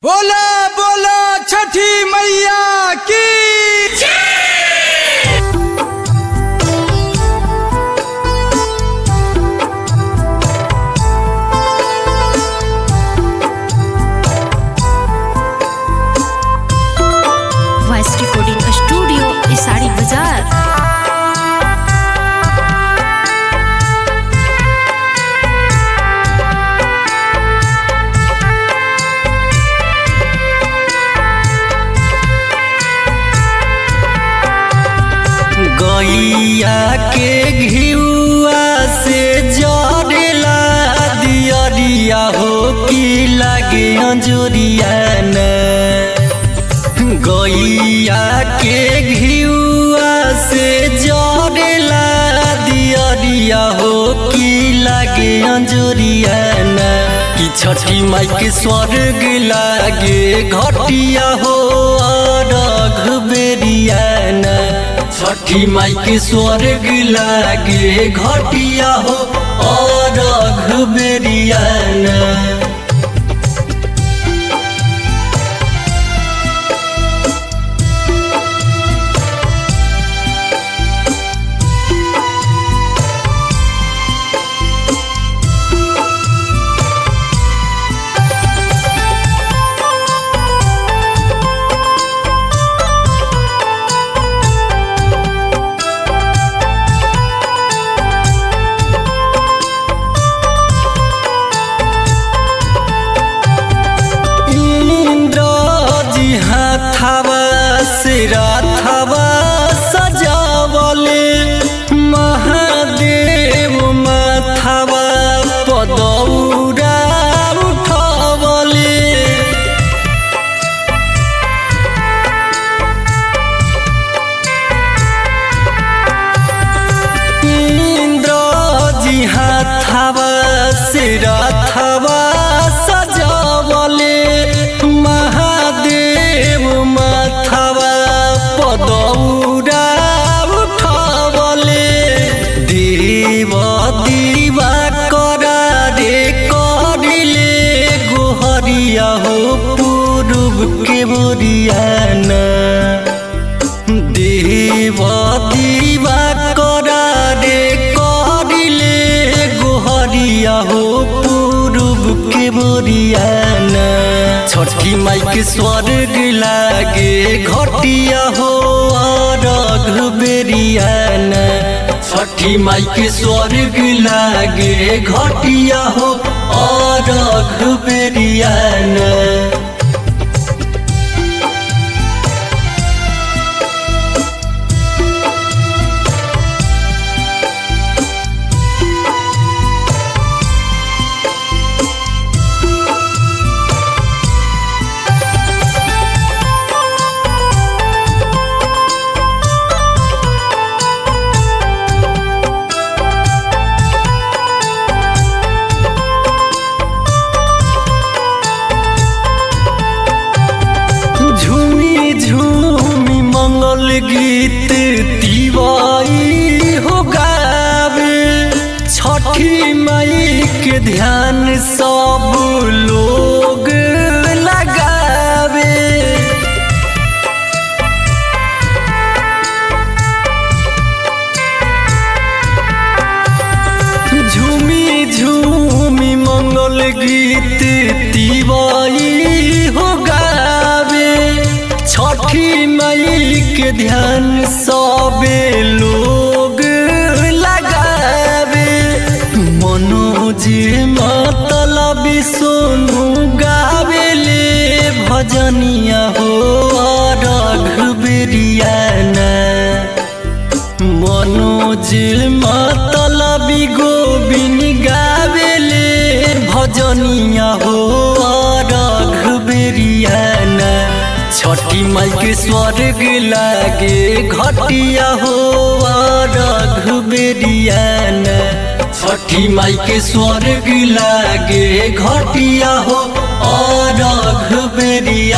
बोला बोला छठी मैया की वॉइस रिकॉर्डिंग स्टूडियो इसाड़ी बाजार गैया के घिउआ से जरेला दियरिया हो की लागे अंजोरिया न गैया के घिउआ से जरेला दियरिया हो की लागे अंजोरिया न कि छठी माई के स्वर्ग लागे घटिया हो अरघ बेरिया न छठी माई के स्वर्ग लागे घटिया हो और बेरियाना इंद्र जी हाथावा से राथावा सजावले महादेव माथावा पदौरा उठवले इंद्र जी हाथावा से राथावा सजावले महादेव माथावा पदौरा उठवले देव दीवा करा रे करिले गोहरिया हो पूर्व के बोरियाना देव दीवा करा रे करिले गोहरिया हो पूर्व के बोरियाना छठी माई के स्वर्ग लागे घटिया हो अरघ बेरियाना छठी माई के स्वर्ग लागे घटिया हो अरघ बेरियाना झूमी झूमी मंगल गीत तिवाई हो गावे छठी माई के ध्यान सब लोग लगावे झूमी झूमी मंगल गीत तिवाई हो गावे छठी माई के ध्यान सबे लोग लगावे मनोज मतलब सोनू गावेले भजनिया हो रघुबेरियाना मनोज मतलबी गोबिन गावेले भजनिया हो रघुबेरियाना छठी माई के स्वर्ग लागे घटिया हो रघुबेरियाना छठी माई के स्वर्ग लागे घटिया हो रघुबेरिया